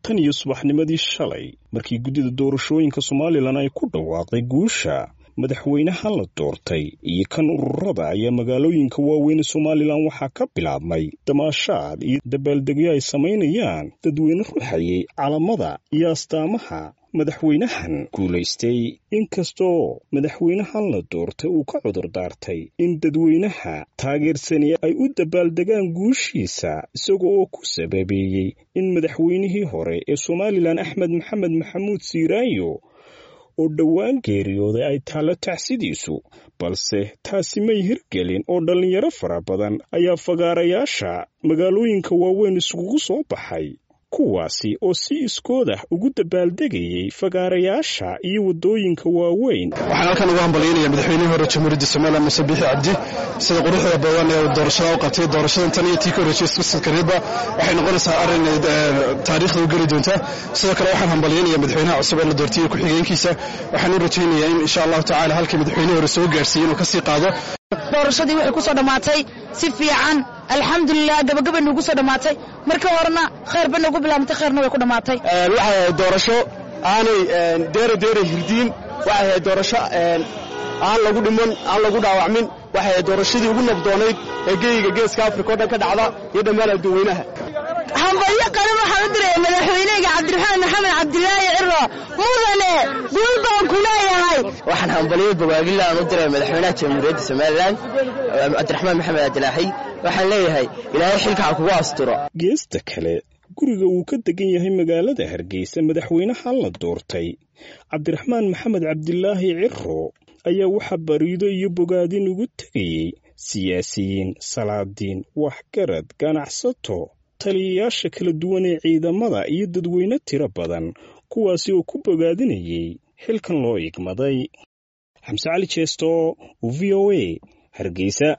tan iyo subaxnimadii shalay markii guddida doorashooyinka somalilan ay ku dhawaaqday guusha madaxweynahan la doortay iyo kan ururada ayaa magaalooyinka waaweyn somalilan waxaa ka bilaabmay damaashaad iyo dabaaldegyo ay samaynayaan dadweyne ruxayay calamada iyo astaamaha madaxweynahan guulaystay inkastoo madaxweynahan la doortay uu ka cudur daartay in dadweynaha taageersani ay u dabaaldegaan guushiisa isaga oo ku sababeeyey in madaxweynihii hore ee somalilan axmed maxamed maxamuud siiraayo oo dhowaan geeriyooday ay taallo tacsidiisu balse taasi may hirgelin oo dhallinyaro fara badan ayaa fagaarayaasha magaalooyinka waaweyn isugu soo baxay kuwaasi oo si iskoodah ugu dabaaldegayay fagaarayaasha iyo waddooyinka waaweyn waxaan halkan ugu hambalyaynaya madaxweynihii hore jamhuuriyadda somalilan muse biixi cabdi sida quruxda badan ee doorashada u qabtay doorashadan tan iyo tii ka horreysay iskusilkareeba waxay noqonaysaa arrin taariikhda u geli doonta sidoo kale waxaan hambalyaynaya madaxweynaha cusub ee la doortay ku-xigeenkiisa waxaan u rajaynayaa in insha allahu tacala halkii madaxweynihii hore soo gaarsiiyey inuu ka sii qaado doorashadii waxay ku soo dhammaatay si fiican alxamdulilah gabagabay nuugu soo dhammaatay marka horena khayr ba noogu bilaabantay khayrna way ku dhammaatay waxay ahayd doorasho aanay deera deera hirdiin waxay ahayd doorasho aan lagu dhiman aan lagu dhaawacmin waxay ahayd doorashadii ugu nabdoonayd ee geyiga geeska afrika o dhan ka dhacda iyo dhammaan adduweynaha hambalyo qaran waxaan u diraya madaxweyneyga cabdiraxmaan maxamed cabdilaahi ciro mudane guul baan ku leeyahay waxaan hambalyo bogaagila aan u diray madaxweynaha jamhuuriyadda somalilan cabdiraxmaan maxamed cabdilaahi waxaan leeyahay ilaahay xilka ha kugu asturo geesta kale guriga uu ka degan yahay magaalada hargeysa madaxweynahan la doortay cabdiraxmaan maxamed cabdilaahi ciro ayaa waxaa bariido iyo bogaadin ugu tegayey siyaasiyiin salaadiin waxgarad ganacsato taliyayaasha kala duwan ee ciidamada iyo dadweyne tiro badan kuwaasi oo ku bogaadinayay xilkan loo igmaday xamse cali jeesto v o a hargeysa